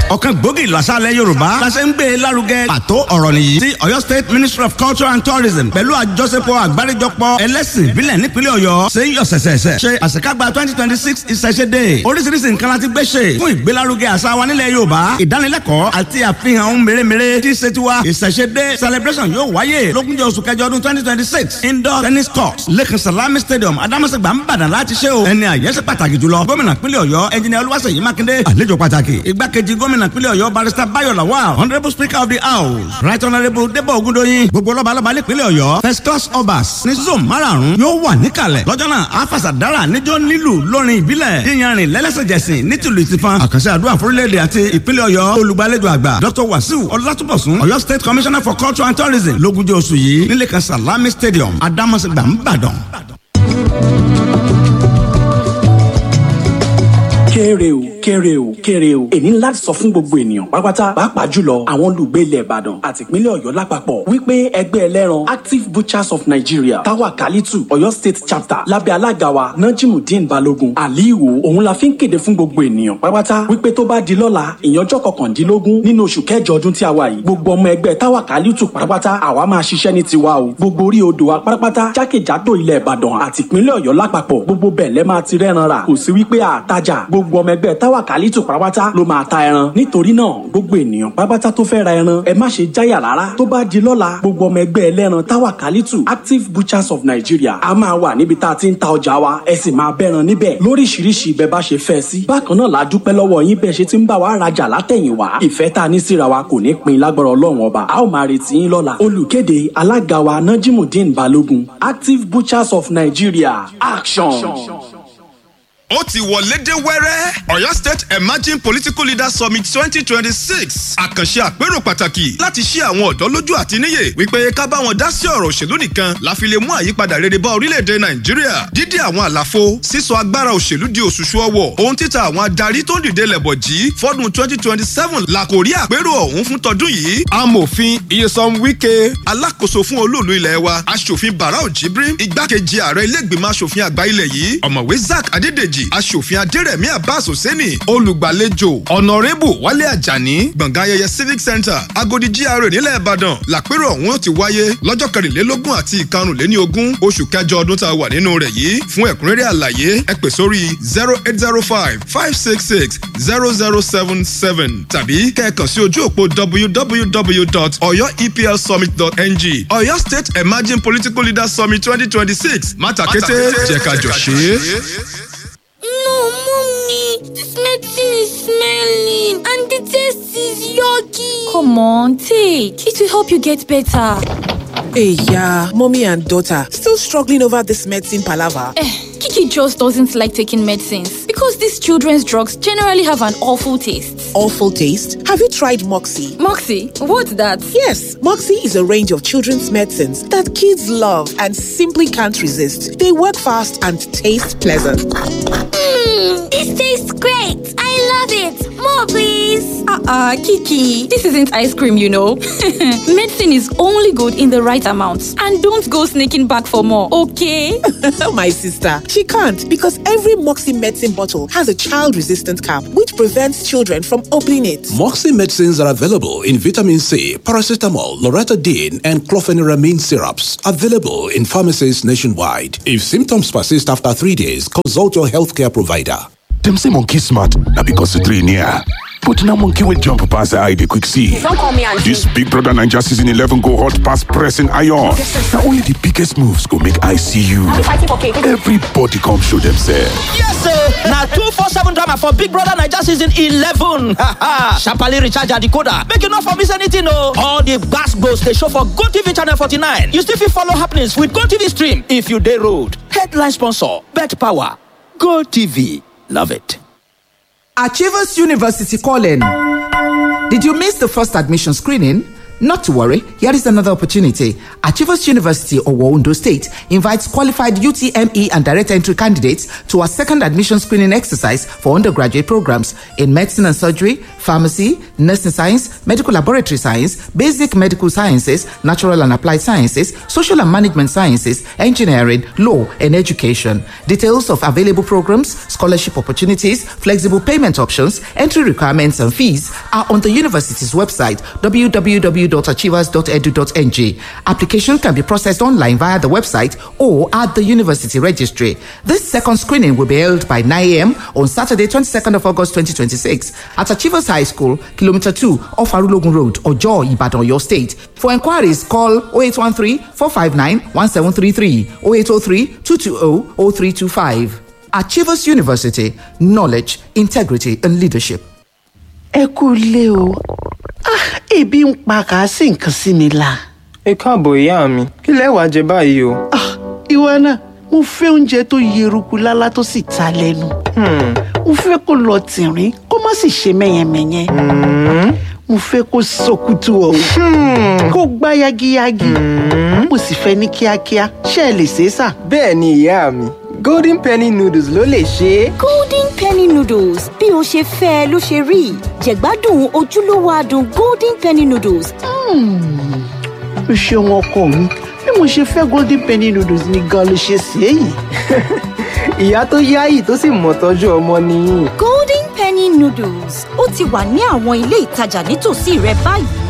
ọ̀kan gbòógì ìlú àṣàlẹ̀ yorùbá la ṣe ń gbé e lárugẹ pàtó ọ̀rọ̀ nìyí tí ọ̀yọ́ state ministry of culture and tourism pẹ̀lú àjọṣepọ̀ àgbáríjọpọ̀ ẹlẹ́sìn ìbílẹ̀ nípínlẹ̀ ọ̀yọ́ ṣe ń yọ sẹ̀sẹ̀sẹ̀ ṣe àṣekágbá twenty twenty six ìṣẹ̀ṣe dé oríṣiríṣi nǹkan láti gbé ṣe fún ìgbélárugẹ àṣà wa nílẹ̀ yorùbá ìdánilẹ́kọ̀ọ́ àti àfihàn ohun mèremère tí ṣe tiwa ìṣẹ̀ṣe dé celebration yóò wáyé lógúnjọ́ oṣù kẹjọ ọdún twenty twenty six indoor tennis court lẹ́kàn salami stadium adamasegba nìbàdàn láti ṣe o ẹni àyẹ́sẹ̀ pàtàkì jùlọ gómìnà pínlẹ̀ ọ̀yọ́ ẹnjìnìà olúwaṣèyí mákindé àlejò pàtàkì igbákejì gómìnà pínlẹ̀ ọ̀yọ́ barrister bayo lawal honourable speaker of the house right honourable debo ogundoyin gbogbo lọ́balọ́ba nípínlẹ̀ ọ̀yọ́ first class obas ní zone márààrún yóò wà níkàlẹ̀ lọ́jọ́ náà afasadara níjọ́ nílù lórin ìbílẹ̀ yíyanrìn lẹ́lẹ́sẹ̀jẹsìn nítìlú ìtìfan àkànṣe àdúrà fúrílẹ̀-èdè àti ìpínlẹ̀ ọ̀yọ́ olùgbàlejò àgbà dr wasiu ọlátúbọ̀sún ọ̀yọ́ state commissioner for culture and tourism lógúnjọ́ oṣù yìí nílé kan salami stadium adamasegba nìbàdàn. kéré o kéré o kéré o èní ńlá sọ fún gbogbo ènìyàn pátápátá pàápàá jùlọ àwọn olùgbé ilẹ̀ ìbàdàn àti ìpínlẹ̀ ọ̀yọ́ lápapọ̀ wípé ẹgbẹ́ ẹlẹ́ran active butchers of nigeria tawa kalitu ọ̀yọ́ state chapter lábẹ́ alága wa najimudeen balogun aliwo òun la fi ń kéde fún gbogbo ènìyàn pátápátá wípé tó bá di lọ́la ìyànjọ́ kọkàndínlógún nínú oṣù kẹjọ ọdún tí a wà yìí gbogbo ọmọ ẹgbẹ́ tawa kalitu pátápátá àwa máa ṣiṣẹ́ ní tiwa o gbogbo orí odò wa pátápátá jákèjádò ilẹ̀ ìbàdàn àti ìpínlẹ̀ ọ̀yọ́ lápapọ̀ gbogbo bẹ́ẹ̀ lẹ́ máa ti rẹ́ran rà kò sí wípé àtajà gbogbo ọmọ ẹgbẹ́ táwa kàlítù pátápátá ló máa ta ẹran nítorí náà gbogbo ènìyàn pátápátá tó fẹ́ ra ẹran ẹ má ṣe jáyà rárá tó bá di lọ́la gbogbo ọmọ ẹgbẹ́ ẹlẹ́ran táwa kàlítù active butchers of nigeria a máa wà níbi tá a ti ń ta ọjà wa ẹ sì máa bẹ́ran níbẹ̀ lóríṣiríṣi ibẹ̀ bá ṣe fẹ́ sí bákan náà la dúpẹ́ lọ́wọ́ yín bẹ́ẹ̀ ṣe ti ń bá wa rajà látẹ̀yìnwá ìfẹ́ tá a ní síra wa kò ní pin lágbára ọlọ́run ọba a ó máa retí yín lọ́la olùkéde alága wa najimudeen balogun active butchers of nigeria action. action ó ti wọlé dé wẹ́rẹ́ ọ̀yọ́ state emerging political leaders summit twenty twenty six àkànṣe àpérò pàtàkì láti ṣí àwọn ọ̀dọ́ lójú àti níyè wípé ká bá wọn dá sí ọ̀rọ̀ òṣèlú nìkan la fi lè mú àyípadà rere bá orílẹ̀-èdè nàìjíríà dídí àwọn àlàfo sísọ agbára òṣèlú di òṣùṣù ọwọ̀ ohun títa àwọn adarí tó ń dìde lẹ̀bọ̀ jí fọ́dún twenty twenty seven la kò rí àpérò ọ̀hún fún tọdún yìí amòfin iyesan wike alákòóso fún olóòlù ilẹ̀ wa aṣòfin barau jibrin igbákejì ààrẹ ilé-ìgbìmọ̀ aṣòfin àgbà ilẹ̀ yìí ọ̀mọ̀wé zack adédèjì kejì aṣòfin adérẹ̀mí abbas hosseini olùgbàlejò ọ̀nàrẹ́bù wálé àjàní gbọ̀ngàn ayẹyẹ civic center agodi gra nílẹ̀ ìbàdàn làpérò ọ̀hún ó ti wáyé lọ́jọ́ kẹrìnlélógún àti ìkarùnléní ogún oṣù kẹjọ ọdún tá a wà nínú rẹ̀ yìí fún ẹ̀kúnrẹ́rẹ́ àlàyé ẹ pè sórí zero eight zero five five six six zero zero seven seven tàbí kẹ́ẹ̀kan sí ojú òpó www.oyoeplsummit.ng ọ̀yọ́ state emerging political leaders summit twenty twenty six mátakẹ́tẹ́ jẹ́ ká jọ ṣe é. No, mommy, this medicine is smelling and the taste is yucky. Come on, take. It will help you get better. Hey, yeah, mommy and daughter still struggling over this medicine palaver. Eh, Kiki just doesn't like taking medicines because these children's drugs generally have an awful taste. Awful taste? Have you tried Moxie? Moxie, what's that? Yes, Moxie is a range of children's medicines that kids love and simply can't resist. They work fast and taste pleasant. Mmm, this tastes great. I love it. More, please. Uh-uh, Kiki, this isn't ice cream, you know. Medicine is only good in the right amount. And don't go sneaking back for more, okay? My sister, she can't because every Moxie medicine bottle has a child-resistant cap which prevents children from opening it. Moxie medicines are available in vitamin C, paracetamol, loratadine, and clofeniramine syrups. Available in pharmacies nationwide. If symptoms persist after three days, consult your healthcare provider. Dem say monkey smart, na because the three near. But now monkey will jump pass the eye dey quick see. Don't call me auntie. This Big Brother Naija season 11 go hot pass pressing iron. Na only the biggest moves go make I see you. Are we fighting for cake? Everybody come show themselves. Yes sir. na 247 drama for Big Brother Naija season 11. Sharparly recharge your decoder. Make you not for miss anything oh. All the gas goes they show for GoTV channel 49. You still fit follow happenings with GoTV stream if you dey road. Headline sponsor, Bet Power. GoTV. Love it. Achievers University calling. Did you miss the first admission screening? Not to worry, here is another opportunity. Achievers University of Ondo State invites qualified UTME and direct entry candidates to a second admission screening exercise for undergraduate programs in medicine and surgery, pharmacy, nursing science, medical laboratory science, basic medical sciences, natural and applied sciences, social and management sciences, engineering, law, and education. Details of available programs, scholarship opportunities, flexible payment options, entry requirements, and fees are on the university's website www.achievers.edu.ng. Application can be processed online via the website or at the university registry. This second screening will be held by 9 a.m. on Saturday, 22nd of August 2026 at Achievers High School, Kilometer 2 off Arulogun Road, Ojo, Ibadan, your state. For inquiries, call 0813 459 1733 0803 220 0325. Achievers University, knowledge, integrity, and leadership. ẹ kú ilé o Ah, ebi ń pa kàásì nǹkan sí mi la. ẹ káàbọ̀ ìyá mi kí lẹ wàá jẹ báyìí o. ìwọ náà mo fẹ́ oúnjẹ tó yeruku lálá tó sì ta lẹ́nu. mo fẹ́ kó lọ tìrín kó má sì ṣe mẹ́yẹmẹ́yẹ. mo fẹ́ kó sọkútù ọ̀hún kó gbá yagiyagi. mo sì fẹ́ ní kíákíá ṣé ẹ lè ṣe é sà. bẹ́ẹ̀ ni ìyá mi golden penny noodles ló lè ṣe é. golden penny noodles bí o ṣe fẹ́ ẹ ló ṣe rí jẹ̀gbádùn ojúlówó adùn golden penny noodles. o ṣeun ọkọ mi bí mo ṣe fẹ́ golden penny noodles ni gan ló ṣe sí èyí. ìyá tó yáyì tó sì mọ̀ tọ́jú ọmọ nìyí. golden penny noodles ó ti wà ní àwọn ilé ìtajà nítòsí rẹ báyìí.